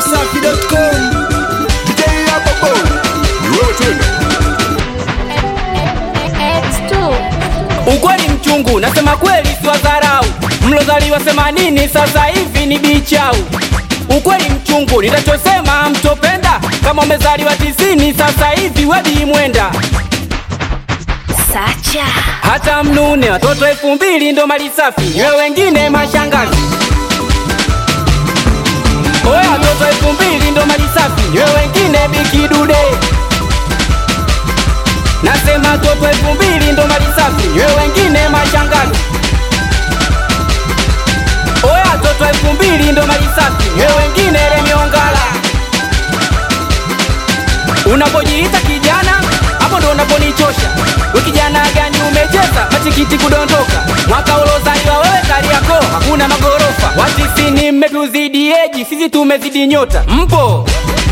dachimsafi.com Ukweli mchungu, nasema kweli siwadharau. Mlozaliwa themanini sasa hivi ni bichau. Ukweli mchungu, nitachosema mtopenda. Kama umezaliwa tisini sasa hivi wedi mwenda. Sacha Hata mnune watoto elfu mbili ndo mali safi, nyewe wengine mashangazi. Oya, watoto elfu mbili ndo mali safi, nyewe wengine bikidude. Nasema watoto elfu mbili ndo mali safi, nyewe wengine mashangazi. Oya, watoto elfu mbili ndo mali safi, nyewe wengine lemiongala. Unapojiita kijana, hapo ndo unaponichosha. We kijana gani umecheza matikiti kudondoka? Mwaka ulozaliwa wewe Kariakoo hakuna magorofa. Watisini mmetuzidi eji, sisi tumezidi nyota. Mpo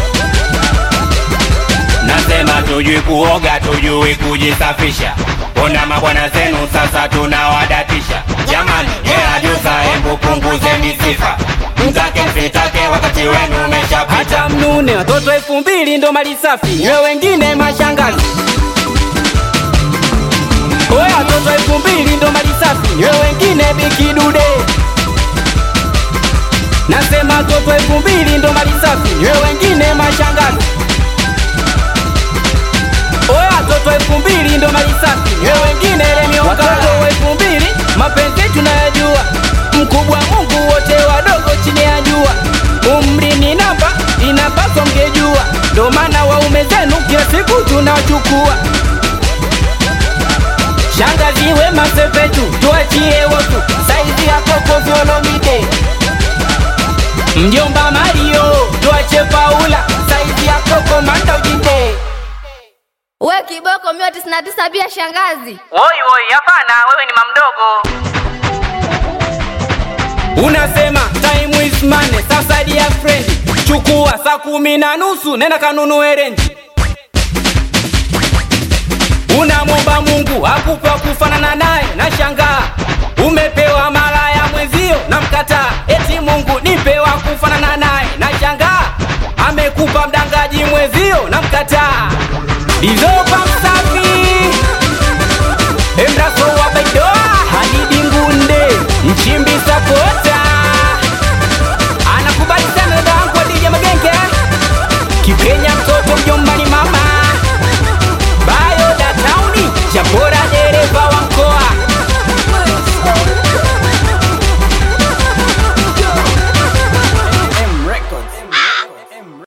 Nasema tujui kuoga, tujui kujisafisha. Ona mabwana zenu sasa tunawadatisha. Jamani, hela juza, hebu punguzeni sifa. Mtake msitake, wakati wenu umeshapita. hata mnune, watoto elfu mbili ndo mali safi, nyewe wengine mashangazi. Oya, watoto elfu mbili ndo mali safi, nyewe wengine bikidude. Nasema watoto elfu mbili ndo mali safi, nyewe wengine mashangazi. Oya, watoto elfu mbili ndo mali safi, nyewe wengine lemiongala. Watoto elfu mbili mapenzi tunayajua, mkubwa Mungu, wote wadogo chini ya jua. Umri ni namba, inapaswa mngejua, ndo maana waume zenu kila siku tunawachukua. Shangazi wema sepetu, tuachie wotu, saizi ya koko vyolomide. Mjomba Mario, tuache Paula, saizi ya koko manda ujinde. we kiboko mia tisini na tisa pia shangazi Woi woi, hapana, wewe ni mamdogo. Unasema time is money, sasa dear friend, chukua saa kumi na nusu nenda kanunue renji. Unamwomba Mungu akupe wa kufanana naye, na shangaa umepewa mara ya mwenzio na mkataa, eti Mungu nipe wa kufanana naye, na shangaa amekupa mdangaji mwenzio na mkataa. Dizo